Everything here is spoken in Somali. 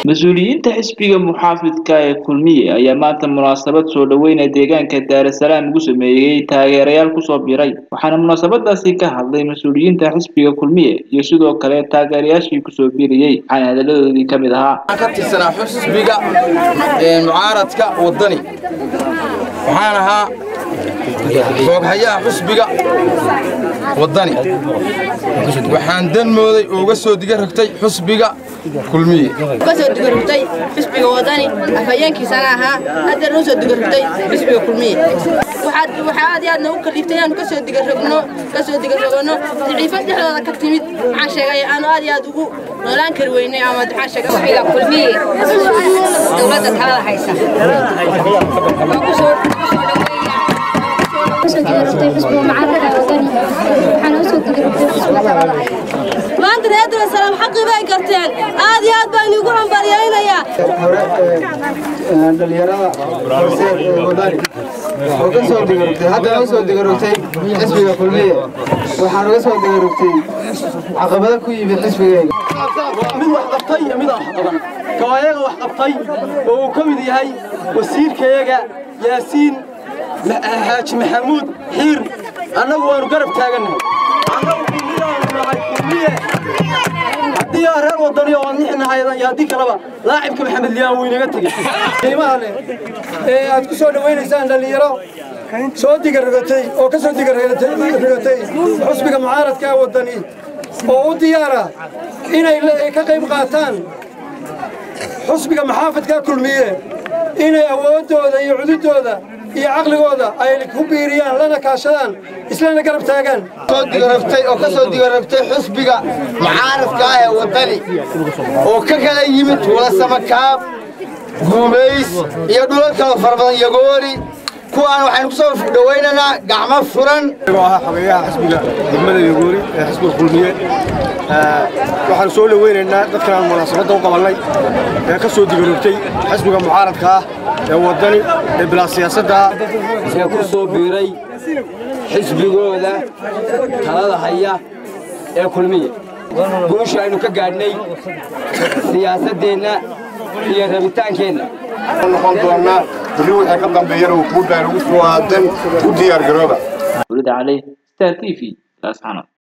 mas-uuliyiinta xisbiga muxaafidka ee kulmiye ayaa maanta munaasabad soo dhaweyna deegaanka daarasalaam ugu sameeyey taageerayaal kusoo biray waxaana munaasabadaasi ka hadlay mas-uuliyiinta xisbiga kulmiye iyo sidoo kale taageerayaashii kusoo biriyey waxaana hadaladoodii ka mid ahaa ka tirsanaa xisbiga mucaaradka wadani waxaan ahaa xooghayaha xusbiga wadani waxaan dan mooday oo uga soo diga rogtay xusbiga kulmiye kasoo digarogtay xisbiga wadani afhayeenkiisana ahaa haddeer noo soo digarogtay xisbiga kulmiye waxaa aad iyo aad noogu kaliiftay inaanu kasoo digarogno kasoo digarogano daciifad dhexdooda ka timid maxaan sheegay aanu aad iyo aad ugu noolaan kari weynay ama maxaan sheegay xisbiga kulmiye dowladda talada haysa maanta reer daresalaam xaqii bay garteen aad iyo aad baan iigu hambalyaynayaa dhalinyarada horseed ee wadani oo ka soo digarogtay hadda noo soo digarogtay xisbiga kulmiye waxaan uga soo digarogtay caqabado ku yimid xisbigayga mid wax qabtay iyo mid aan wax qaban kawayaga wax qabtay oo uu ka mid yahay wasiirkayaga yaasiin xaaji maxamuud xiir annagu waanu garab taagannahay annagu kulmiyaanu nahay kulmiye haddii aa reer wadani oo aan nixnahay iyo haddii kaleba laacibka maxamed liyaan wuu inaga tegey qiimaha leh ee aad ku soo dhawaynaysaan dhallinyaro soo digarrogatay oo ka soo digarrogatay xusbiga mucaaradka ee wadani oo u diyaara inay ka qayb qaataan xusbiga maxaafadka kulmiye inay awooddooda iyo cududooda iyo caqligooda ay ku biiriyaan lana kaashadaan islana garab taagaan soo digarogtay oo ka soo digarogtay xusbiga mucaaradka ah ee wadani oo ka kala yimid walasamakaab guumays iyo dhulal kala fara badan yagoori kuwaan waxaynu ku soo dhawaynaynaa gacmo furan ahaa xogeeyaha xisbiga degmada yagoori ee xisbiga kulmiye waxaanu soo dhaweynaynaa dadkaan munaasabadda u qabannay ee ka soo digarogtay xisbiga mucaaradka ah ee wadani ee bilaa siyaasadda ee ku soo biiray xisbigooda talada haya ee kulmiye guusha aynu ka gaadhnay siyaasaddeenna iyo rabitaankeenna noqon doonaa beri wixii ka dambeeyana uu kuu dhaan ugu soo aadan u diyaar garooba wlida cali star t v laascanood